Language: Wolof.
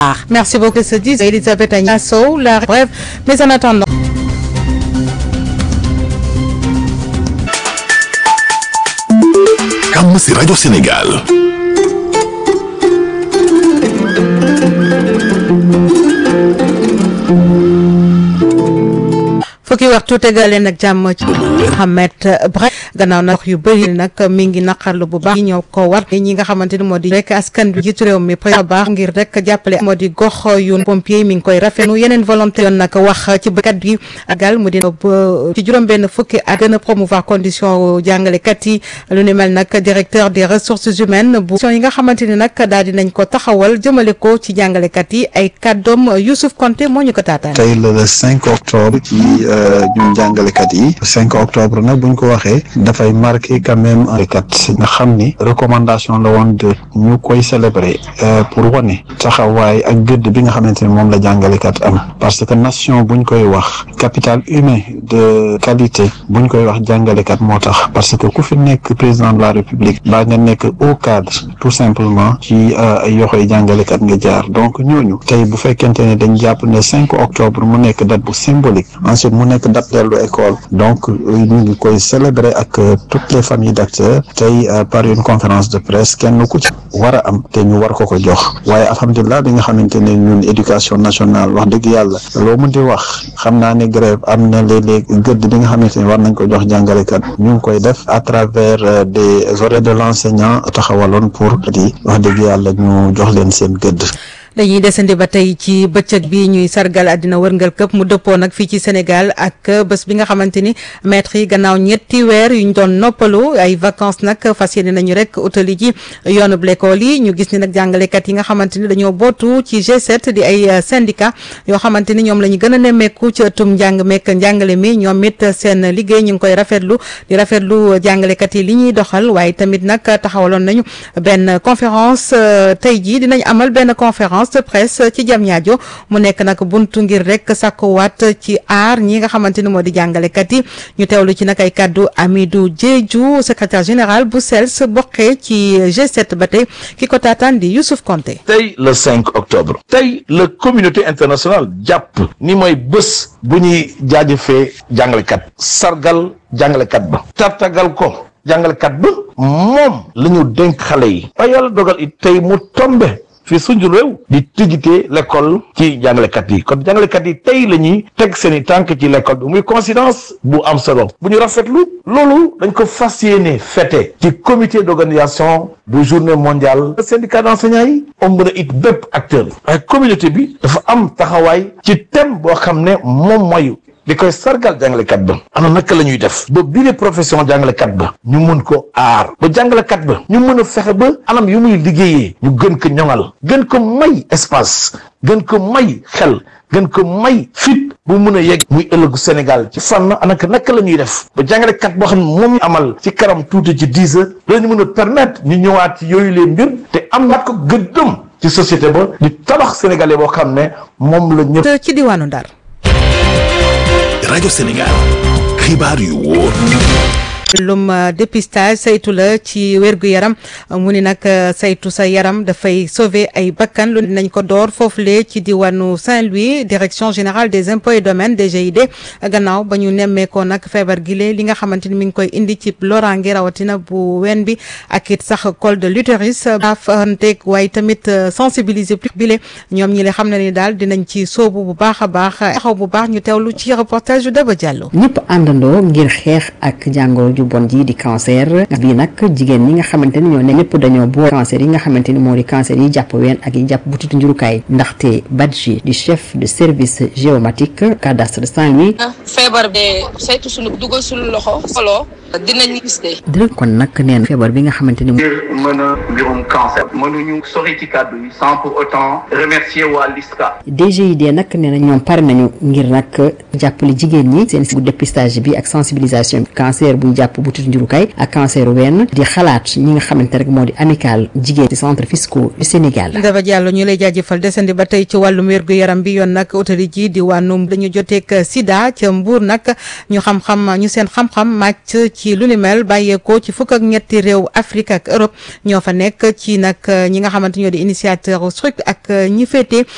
Merci beaucoup, se dit Elisabeth Agnasso. La brève, mais en attendant. Jàmm ci rajo Sénégal. fukki waxtu tegale nag jàmm ci Mohamed Brahim gannaaw nag yu bëri nag mi ngi naqarlu bu baax ñoo ko war ñi nga xamante ni moo di rek askan bi jiitu réew mi président baax ngir rek jàppale moo di gox yu pompier mi ngi koy rafetlu yeneen volonté yoon nag wax ci bëkat bi agal mu di ci juróom-benn fukki at gën a promouvoir condition jàngalekat yi lu ni mel nag directeur des ressources humaines bu yi nga xamante ni nag daal di nañ ko taxawal jëmale ko ci jàngalekat yi ay kàddoom Youssouf Konté moo ñu ko taataan tey la le 5 octobre ci ñun jàngalekat yi 5 octobre nag buñ ko waxee dafay marqué quand même kat nga xam ni recommandation la woon de ñu koy célébrer pour wane taxawaay ak gëdd bi nga xamante ne moom la jàngalekat am parce que nation buñ koy wax capital humain de qualité buñ koy wax jàngalekat moo tax parce que ku fi nekk président de la république baa nga nekk au cadre tout simplement ci ay yoxoy jàngalekat nga jaar donc ñooñu tey bu fekkente ne dañ jàpp ne 5 octobre mu nekk date bu symbolique ensuite mu nekk date dellu école donc ñu ngi koy célébrer ak toutes les familles d'acteurs tey par une conférence de presse kenn ku ci war a am te ñu war ko ko jox waaye alhamdulilah bi nga xamante ne ñun éducation nationale wax dëgg yàlla loo mën di wax xam naa ne grève am na léeg-léeg gëdd bi nga xamante ne war nañ ko jox jàngalekat ñu ngi koy def à travers des horaires de l'enseignant taxawaloon pour di wax dëgg yàlla ñu jox leen seen gëdd dañuy desandi ba tey ci bëccëg bi ñuy sargal àddina wërngal këpp mu dëppoo nag fii ci Sénégal ak bés bi nga xamante ni maître yi gannaaw ñetti weer yu ñu doon noppalu ay vacances nag fas yéene nañu rek utali ji yoonub l'école yi ñu gis ni nag jàngalekat yi nga xamante ni dañoo bootu ci G7 di ay syndicat yoo xamante ni ñoom la ñu gën a nemmeeku ci ëttum njàng mekk njàngale mi ñoom it seen liggéey ñu ngi koy rafetlu di rafetlu jàngalekat yi li ñuy doxal waaye tamit nag taxawaloon nañu benn conférence tey jii dinañ amal benn conférence de presse ci jam ñaajo mu nekk nag buntu ngir rek sàkkuwaat ci aar ñi nga xamante ni moo di jàngalekat yi ñu teewlu ci nag ay kàddu Amidou Diédhiou secrétaire général bu SELS bokkee ci G7 ba tey ki ko taataan di Youssouf Konté tey le 5 octobre tey la communauté internationale jàpp ni mooy bés bu ñuy jaajëfee jàngalekat sargal jàngalekat ba tartagal ko jàngalekat ba moom la ñu dénk xale yi ba yàlla dogal it tey mu tombe fii suñu réew di tijjite l'école ci jàngalekat yi kon jàngalekat yi tey la ñuy teg seen i tànk ci l'école bi muy coïncidence bu am solo bu ñu rafetlu loolu dañ ko fas yéene fête ci comité d'organisation bu journée mondiale syndicat d'enseignants yi ëmb na it bépp acteur waaye communauté bi dafa am taxawaay ci thème boo xam ne moom mooy di koy sargal jàngalekat ba ana naka la ñuy def ba bii de profession jàngalekat ba ñu mun ko aar ba jàngalekat ba ñu mën a fexe ba anam yu muy liggéeyee ñu gën ko ñoŋal gën ko may espace gën ko may xel gën ko may fit bu mun a yegg muy ëllëgu Sénégal ci fànn anaka naka la ñuy def ba jàngalekat boo xam ne moom amal ci karam tuuti ci dix heures dañu mën a permettre ñu ñëwaat ci yooyu leen mbir te am na ko gëddëm ci société ba di tabax sénégalais boo xam ne moom la ñëpp ci diwaanu Ndar rajo Sénégal xibaar yu wóor lum dépistage saytu la ci wérgu yaram mu ni nag saytu sa yaram dafay sauver ay bakkan lu nañ ko door foofule ci diwaanu Saint-Louis direction générale des impôts et domaines DGID gannaaw ba ñu nemmeekoo nag feebar gile li nga xamante ni mi ngi koy indi ci loraange rawatina bu wen bi ak it sax col de l'utérus afanteeg waaye tamit sensibiliser plus bile ñoom ñi le xam ne ni daal dinañ ci soobu bu baax a baax taxaw bu baax ñu teewlu ci reportage yu Daba Diallo. ñëpp àndandoo ngir xeex ak jàngoro ju bon ji di cancer bii nag jigéen ñi nga xamante ni ñoo ne ñëpp dañoo boo cancer yi nga xamante ni moo di cancer yi jàpp ween ak yi jàpp butitu njurukaay ndaxte Badji di chef de service géomatique cadastre Saint-Louis feebar bi saytu suñu dugal suñu loxo solo dinañ gis de dina kon nag neen feebar bi nga xamante ni ngir mën a mbirum cancer mënuñu sori ci kàddu yi sans pour autant remercier waa LISCA DGID nag nee na ñoom pare nañu ngir nag jàppale jigéen ñi seen bu dépistage bi ak sensibilisation bi cancer buy jàpp butitu njurukaay ak cancer wenn di xalaat ñi nga xamante rek moo di amical jigéen ci centre fiscaux du Sénégal Daba Diallo ñu lay jaajëfal desandi ba tey ci wàllum wérgu yaram bi yoon nag utali ji di wànnum dañu joteeg sida ca Mbuur nag ñu xam-xam ñu seen xam-xam màcc ci lu ni mel bàyyeekoo ci fukk ak ñetti réew Afrique ak Europe ñoo fa nekk ci nag ñi nga xamante ñoo di initiateur struct ak ñi féete